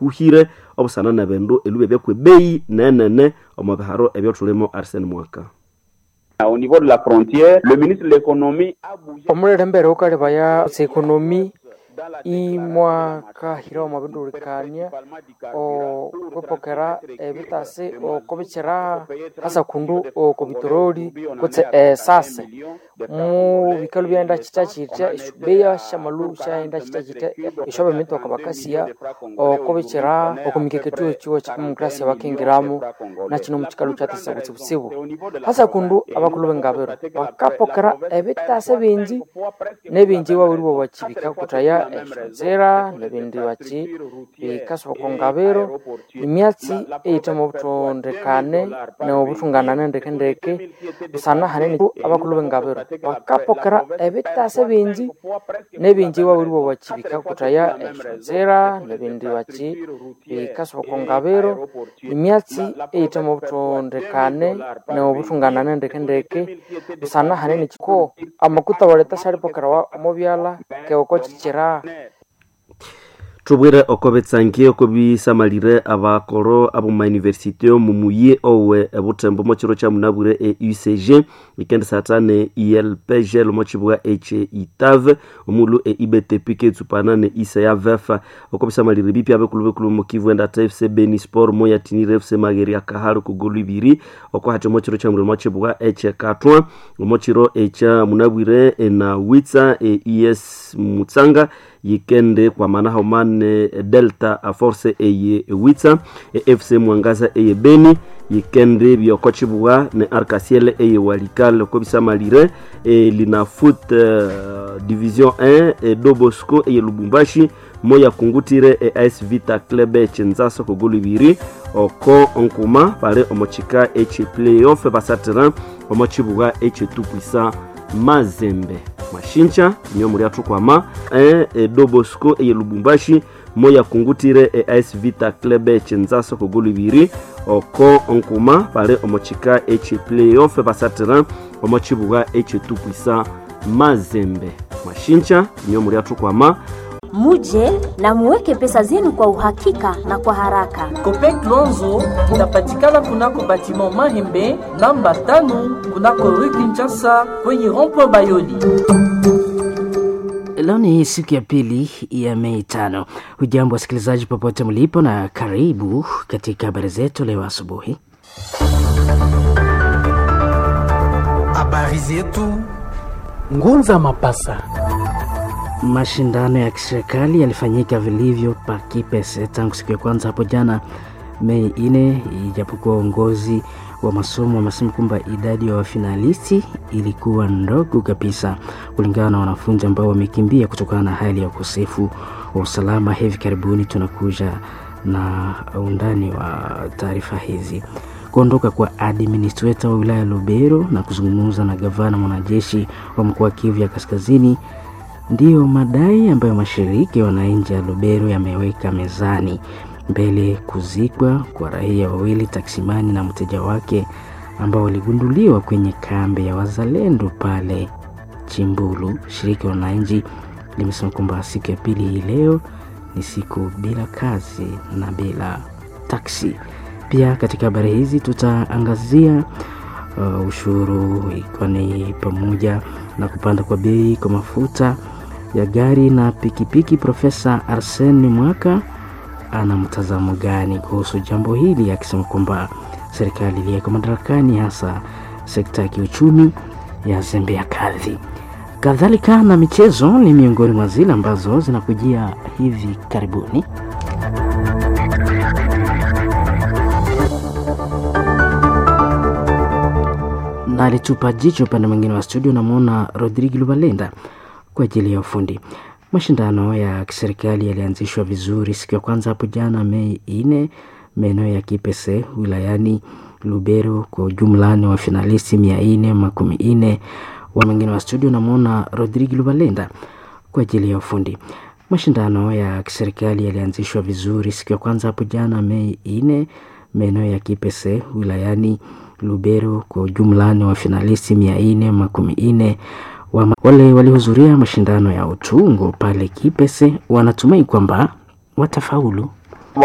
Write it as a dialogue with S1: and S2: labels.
S1: kuhire obusana nebindu elubya byekwebeyi nenene omu biharo ebyotulimo arsene mwaka
S2: Au niveau de la frontière, le ministre de l'économie a bougé
S3: omulere mbere ukalibaya sekonomi imwakahira omwabindulukania okwepokera ebitasi okubikira hasa kundu okubitoroli kutse esase mu bikalu byaenda kita kita eshubeya shamalu shaenda kita kita eshobe mitoka bakasiya okubikira okumikeketu ekiwo kidemokrasia bakingiramu nakino mukikalu kyatasa butsibutsibu hasa kundu abakulu b'engabiro bakapokera ebitase bingi n'ebingi wawuri bo bakibika kutaya eshonzera n'ebindi baki bikasoboka ngabiro imyatsi eyita mu butondekane n'obutunganane ndeke ndeke busana hanene abakulu b'engabiro bakapokera ebitase bingi n'ebingi wawuri bo bakibika kutaya eshonzera n'ebindi baki bikasoboka ngabiro imyatsi eyita mu butondekane n'obutunganane ndeke ndeke busana hanene ko amakuta waleta sharipokerawa omubyala keoko kikira
S1: tubwire oko betsangie oko bisamalire abakoro abo mayunivesity omu muyi owe ebutembo mo kiro kya munabwire e ucg ikendesata ne ilpgl mo kibwa eche itave omulu e ibtp ketsupana ne isa ya vefa oko bisamalire bipya bekulu bekulu mu kivu enda tfc beni sport mo yatinire fc mageri akahari ku golu ibiri oko hati mo kiro kya muliro mo kibwa eche katwa mo kiro ekya munabwire na witsa e es mutsanga yikende kwa maana haumane delta a force eye witsa e fc mwangaza eye beni yikende byoko chibwa ne arcasiel eye walikal ko bisamalire e lina foot uh, division 1 e dobosco eye lubumbashi moya kungutire e as vita club echenzaso ko golu ibiri oko onkuma pale omochika eche playoff basatira omochibwa eche tupuisa mazembe mashincha nyo muri atukwama e, e dobosco eye lubumbashi moya kungutire e as vita club echenzaso ko golu ibiri oko onkuma pale omochika eche playoff basatira omochibwa eche tupuisa mazembe mashincha nyo muri atukwama
S4: muje na muweke pesa zenu kwa uhakika na kwa haraka.
S5: Copec Lonzo inapatikana kunako batiment Mahembe namba tano kunako rue Kinshasa kwenye rond-point Bayoli.
S6: Leo ni siku ya pili ya Mei tano. Hujambo wasikilizaji popote mlipo, na karibu katika habari zetu leo asubuhi.
S7: Habari zetu Ngunza Mapasa.
S6: Mashindano ya kiserikali yalifanyika vilivyo pa Kipese tangu siku ya kwanza hapo jana Mei ine, ijapokuwa uongozi wa masomo wamesema kwamba idadi ya wafinalisti ilikuwa ndogo kabisa kulingana na wanafunzi ambao wamekimbia kutokana na hali ya ukosefu wa usalama. Hivi karibuni tunakuja na undani wa taarifa hizi. Kuondoka kwa administrator wa wilaya Lubero na kuzungumza na gavana mwanajeshi wa mkoa wa Kivu ya Kaskazini ndiyo madai ambayo mashirika ya wananchi ya Lubero yameweka mezani mbele kuzikwa kwa raia wawili taksimani na mteja wake ambao waligunduliwa kwenye kambi ya wazalendo pale Chimbulu. Shirika la wananchi limesema kwamba siku ya pili hii leo ni siku bila kazi na bila taksi. Pia katika habari hizi tutaangazia uh, ushuru ikiwa ni pamoja na kupanda kwa bei kwa mafuta ya gari na pikipiki. Profesa Arsene Mwaka ana mtazamo gani kuhusu jambo hili, akisema kwamba serikali iliyeko madarakani, hasa sekta ya kiuchumi ya zembea kadhi. Kadhalika na michezo ni miongoni mwa zile ambazo zinakujia hivi karibuni. na alitupa jicho upande mwingine wa studio, namwona Rodrigo Lubalenda kwa ajili ya ufundi. Mashindano ya kiserikali yalianzishwa vizuri siku ya kwanza hapo jana Mei ine maeneo ya Kipese wilayani Lubero. Kwa ujumla ni wafinalisti mia ine makumi ine wa mwingine wa studio, namwona Rodrigo Lubalenda kwa ajili ya ufundi. Mashindano ya kiserikali yalianzishwa vizuri siku ya kwanza hapo jana Mei ine maeneo ya Kipese wilayani Lubero. Kwa ujumla ni wafinalisti mia ine makumi ine wa wale walihudhuria mashindano ya utungo pale Kipese wanatumai kwamba watafaulu.